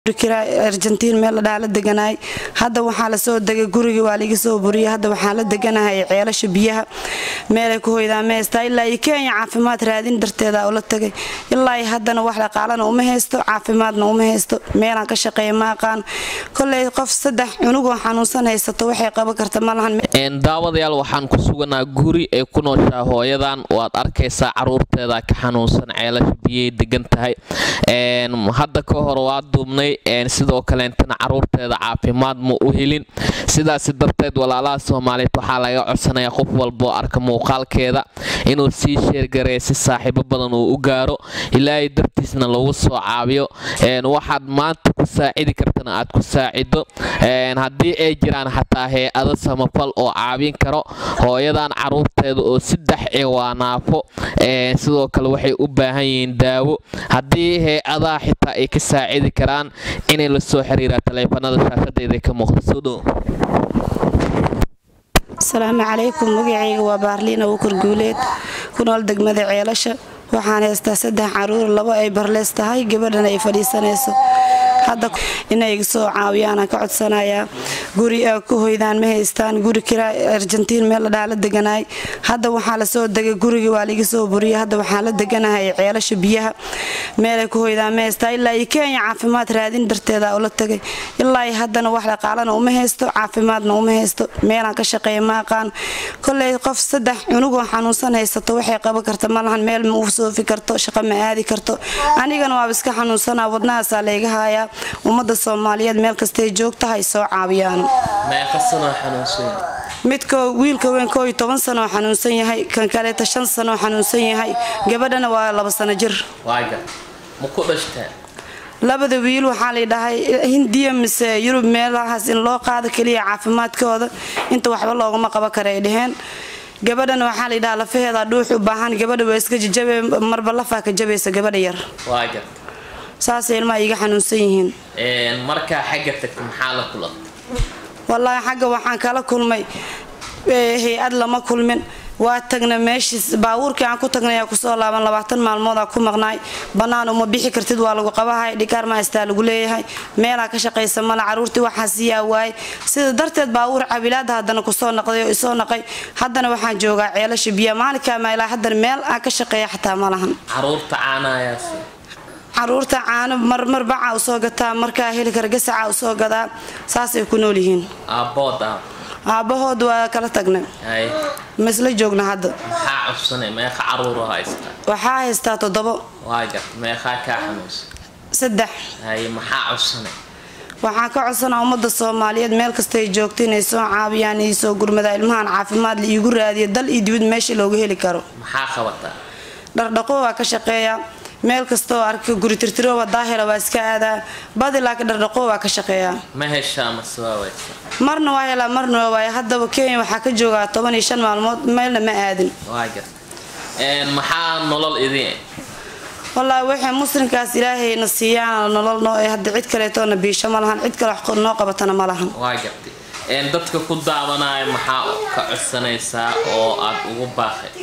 argentiin meel la dhaha la deganaay hadda waxaa lasoo degay gurigii waa liga soo buriyay hadda waxaan la deganahay ceelasha biyaha meelay ku hoydaan ma haystaa ilaa iyo kenya caafimaad raadin darteeda ula tagay ilaa iyo haddana wax dhaqaalana uma haysto caafimaadna uma haysto meelaan ka shaqeeya ma aqaan koley qof saddex cunugoo xanuunsan haysato waxay qaban karta malahan daawadayaal waxaan ku suganaa guri ay ku nooshaa hooyadan waad arkaysaa caruurteeda ka xanuunsan ceelasha biyay degan tahay hadda ka hor waa duubnay sidoo kaleentana caruurteeda caafimaad ma u helin sidaasi darteed walaalaha soomaaliyeed waxaa laga codsanayaa qof walboo arka muuqaalkeeda inuu sii sheergareeya si saaxiibo badan uu u gaaro ilaahay dartiisna lagu soo caabiyo waxaad maanta ku saacidi kartana aad ku saacido haddii ay jiraan xataa hay-ado samafal oo caabin karo hooyadan caruurteeda oo saddex ee waa naafo sidoo kale waxay u baahan yihiin daawo haddii hay-adaha xitaa ay ka saacidi karaan inay la soo xiriiraan taleefanada shaashadeeda ka muuqda soo dhow asalaamu calaykum magacayga waa baarliin awukar guuleed ku nool degmada ceelasha waxaan haystaa saddex caruur labo ay barleys tahay gabadhana ay fadhiisanayso hadda inay iga soo caawiyaanaan ka codsanayaa guri a ku hoydaan ma haystaan guri kira argentiin meel la dhaha la deganaay hadda waxaa lasoo degay gurigii waa liga soo buriyay hadda waxaan la deganahay ceelasha biyaha meelay ku hoydaan ma haystaa ilaa iyo kenya caafimaad raadin darteeda ula tagay ilaa iyo haddana wax dhaqaalana uma haysto caafimaadna uma haysto meelaan ka shaqeeya ma aqaan koley qof saddex cunugoo xanuunsan haysato waxay qaban karta malahan meel ma u soofi karto shaqo ma aadi karto anigana waaba iska xanuunsanaa wadnahaasaa layga haayaa ummadda soomaaliyeed meel kastay joogta hay soo caawiyaan midka wiilka weyn koo iyo toban sanoo xanuunsan yahay kan kaleeta shan sanoo xanuunsan yahay gabadhana waa laba sano jir labada wiil waxaa laydhahay hindiya mise yurub meelahaas in loo qaado keliya caafimaadkooda inta waxba loogama qaban kara ay dhaheen gabadhana waxaa laydhaha lafaheeda dhuux u baahan gabadha waa iska jajabe marba lafaa ka jabaysa gabadha yar saasay ilmaha iga xanuunsan yihiin markaa xagga tagta maxaa la kulanta wallaahi xagga waxaan kala kulmay hay-ad lama kulmin waa tagna meeshiis baabuurkii aan ku tagnay kusoo laaban labaatan maalmoodaa ku maqnaay bannaan uma bixi kartid waa lagu qabahay dhikaar mahaystaa lagu leeyahay meelaa ka shaqaysa mala caruurtii waxaa siiyaa waayay sida darteed baabuur cabilaada haddana kusoo naqday oo isoo naqay haddana waxaan joogaa ceelasha biya maalinkaa mailaa haddana meel aan ka shaqeeya xataa ma lahan caruurta caanahayaas caruurta caano marmar baca usoo gataa markaa heli kara gasaca usoo gadaa saasay ku nool yihiin aabbood ah aabbahood waa kala tagnay maisla joogna hadda maxaa codsanay meeqa caruuro haysta waxaa haystaa toddobo waa gart meeqaa kaa xanuunsan saddex haye maxaa codsanay waxaan ka codsanaa ummadda soomaaliyeed meel kastay joogta inay soo caabiyaan ii soo gurmadaa ilmahan caafimaad la iigu raadiya dal iyo dibad meesha looga heli karo maxaa qabataa dhardhaqo waa ka shaqeeyaa meel kastaoo arka guri tirtirooba daahira waa iska aadaa badi laakiin dhardhaqo waa ka shaqeeyaa ma heshaa mase waa waysa marna waa helaa marna waa waaya haddaba kenya waxaa ka joogaa toban iyo shan maalmood meelna ma aadin waa gart maxaa nolol idin wallaahi waxay muslimkaas ilaahayna siiyaan nolol noo ee hadda cid kaleetoona biisho ma lahan cid kale wax noo qabatana ma lahan waa gartay dadka ku daawanaya maxaa ka codsanaysaa oo aad ugu baaqay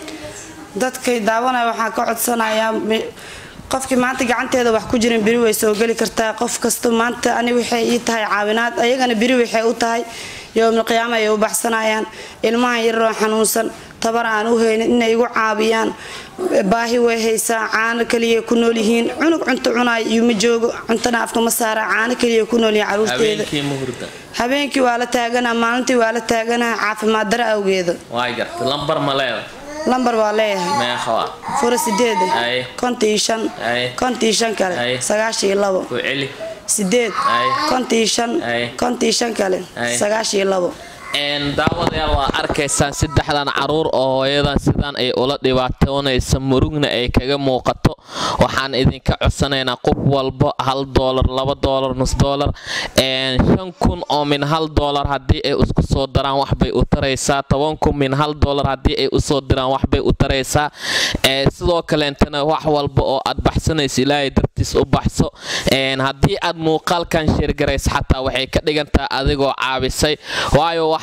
dadkay daawanaya waxaan ka codsanayaa qofkii maanta gacanteeda wax ku jirin beri way soo geli kartaa qof kasta maanta ani waxay ii tahay caawinaad ayagana beri waxay u tahay yowmilqiyaama ay u baxsanayaan ilmahan yaroo xanuunsan tabar aan u haynin inay igu caabiyaan baahi way haysaa caano kaliya ku nool yihiin cunug cunto cunaay iyo ma joogo cuntana afka ma saara caano kaliya ku nool yihiin caruurteeda habeenkii waa la taaganaa maalintii waa la taaganaa caafimaad dara awgeeda waa gartay lambar ma leeda lambar waa leeyahay meeqaa fura sideed Ay. konta iyo shan Ay. konta iyo shan Ay. kale sagaashan iyo labo ku celi sideed Ay. konta iyo shan Ay. konta iyo shan kale Ay. sagaashan iyo labo daawadayaal waa arkaysaan saddexdan caruur oo hooyadan sidaan ay ula dhibaatoonaysa murugna ay kaga muuqato waxaan idinka codsanaynaa qof walba hal doolar laba doolar nus doolar shan kun oo min hal doolar haddii ay isku soo daraan waxbay u taraysaa toban kun min hal doolar haddii ay usoo diraan waxbay u taraysaa sidoo kaleentana wax walba oo aad baxsanayso ilaahay dartiis u baxso haddii aad muuqaalkan sheergaraysa xataa waxay ka dhigantaha adigoo caabisay waayo wax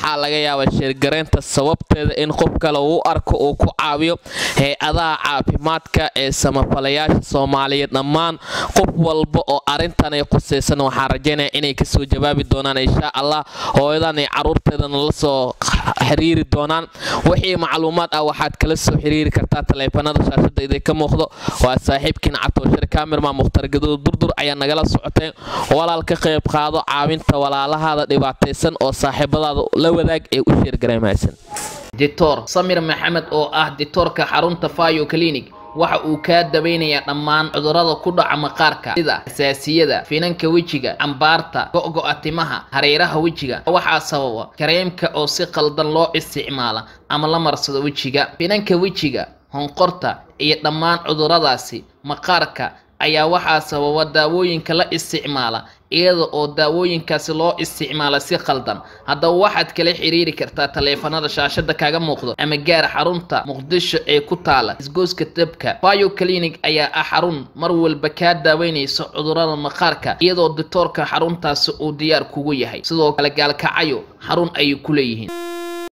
waxaa laga yaabaa sheergareynta sababteeda in qof kale uu arko uu ku caawiyo hay-adaha caafimaadka ee samafalayaasha soomaaliyeed dhammaan qof walba oo arrintan ay qusaysan waxaan rajaynaya inay kasoo jawaabi doonaan insha allah hooyadan ay caruurteedana la soo xiriiri doonaan wixii macluumaad ah waxaad kala soo xiriiri kartaa taleefanada shaashada idinka muuqdo waa saaxiibkiin catooshir kaamirma mukhtar gaduud durdur ayaa nagala socotay walaal ka qayb qaado caawinta walaalahaada dhibaataysan oo saaxiibadaada la wadaag ee u sheergareemaysan dictor samir maxamed oo ah dictoorka xarunta fayo clinic waxa uu kaa dabaynayaa dhammaan cudurrada ku dhaca maqaarka sida asaasiyada finanka wejiga cambaarta go-go-a timaha hareeraha wejiga waxaa sababa kareemka oo si qaldan loo isticmaala ama la marsado wejiga finanka wejiga honqorta iyo dhammaan cudurradaasi maqaarka ayaa waxaa sababa daawooyinka la isticmaala iyada oo daawooyinkaasi loo isticmaala si qaldan haddaba waxaad kala xiriiri kartaa taleefanada shaashada kaaga muuqdo ama gaar xarunta muqdisho ee ku taala isgooska dabka bio clinic ayaa ah xarun mar walba kaa daaweynaysa cudurrada maqaarka iyadoo dictoorka xaruntaasi uu diyaar kugu yahay sidoo kale gaalkacayo xarun ayay ku leeyihiin